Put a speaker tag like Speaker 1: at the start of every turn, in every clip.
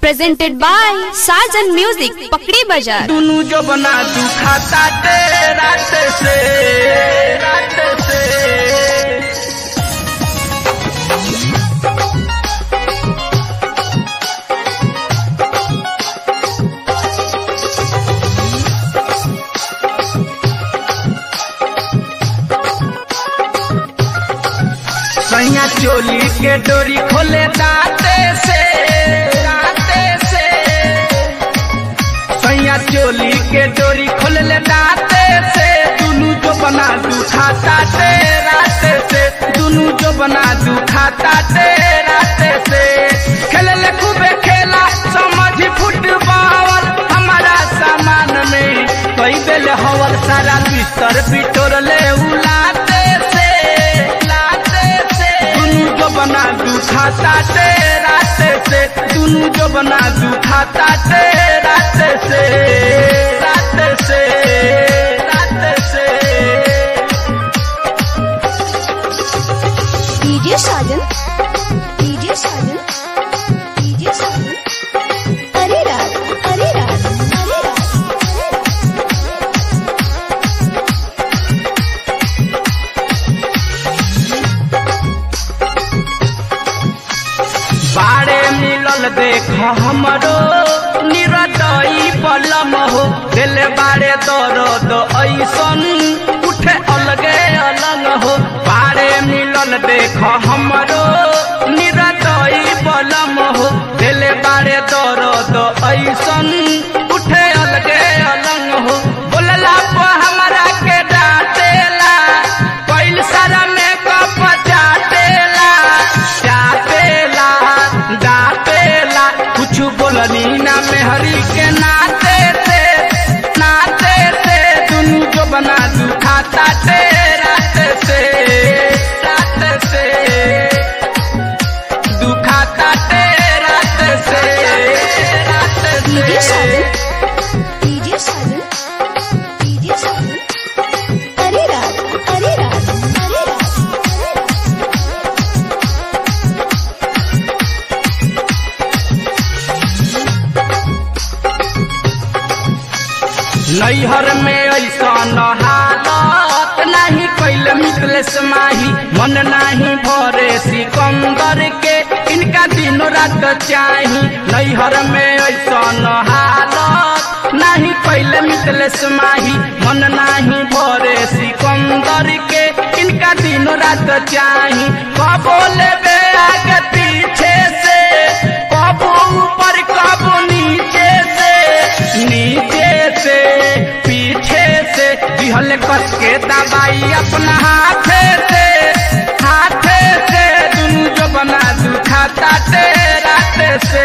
Speaker 1: presented by Sajan Music, Pakri Bazaar.
Speaker 2: दुनू जो बना तू खाता ते रात से रात से सैया चोली के डोरी खोले दाते से दाते से सैया चोली के डोरी खोल ले दाते से दुनू जो बना दू खाता ते राते से दुनू जो बना दू खाता ते राते से खेल ले खूबे खेला समझ फुटबॉल हमारा सामान में कई बेल हवल सारा बिस्तर बिटोर ले उलाते से लाते से दुनू जो बना दू खाता ते राते से दुनू जो बना दू खाता ते राते से राते से राते से
Speaker 3: DJ Sajan, DJ Sajan, DJ Sajan. अरे रात, अरे रात, अरे रात.
Speaker 2: बाड़े मिलल देख हमरो निरदई पलम हो दिल बाड़े दर्द ऐसन उठे अलगे अलग हो बाड़े मिलल देख हमरो निरदई पलम हो दिल बाड़े दर्द ऐसन उठे अलगे अलग हो बोलला पर हमरा के डांटेला कैल सारा मेकअप चाटेला चाटेला डाटेला कुछ बोलनी ना मेहरी के नाते से नाते से दुनू जो बना दू खाता ते राते से राते से दुखाता ते राते से राते
Speaker 3: DJ
Speaker 2: से
Speaker 3: Sajan, DJ Sajan, DJ Sajan. अरे रात, अरे रात, अरे रात.
Speaker 2: नैहर में ऐसा हालत नहीं कैल मिथलेश माही मन नहीं भरे सिकंदर के इनका दिन रात चाही नैहर में ऐसा हालत नहीं कैल मिथलेश माही मन नहीं भरे सिकंदर के इनका दिन रात चाही कबो लेबे आगे पीछे से कबो ऊपर कबो नीचे से नीचे से पीछे से दिहल कस के दबाई अपना हाथे से हाथे से दुनू जो बना दू खाता ते राते से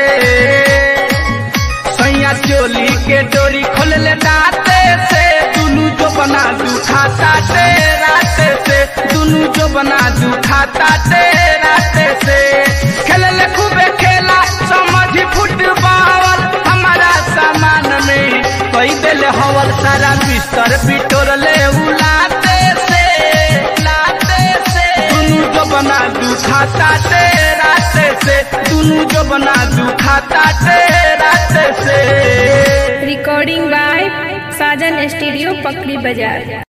Speaker 2: सैया चोली के डोरी खोल ले दाते से दुनू जो बना दू खाता ते राते से दुनू जो बना दू खाता ते राते से खेल ले खूबे खेला समझ फुटबॉल हमारा सामान में कई बेल हवल सारा बिस्तर बिटोर ले उलाते से लाते से दुनू जो बना दू खाता ते राते से दुनू जो बना दू खाता ते राते से
Speaker 4: recording by Sajan Studio Pakri Bazaar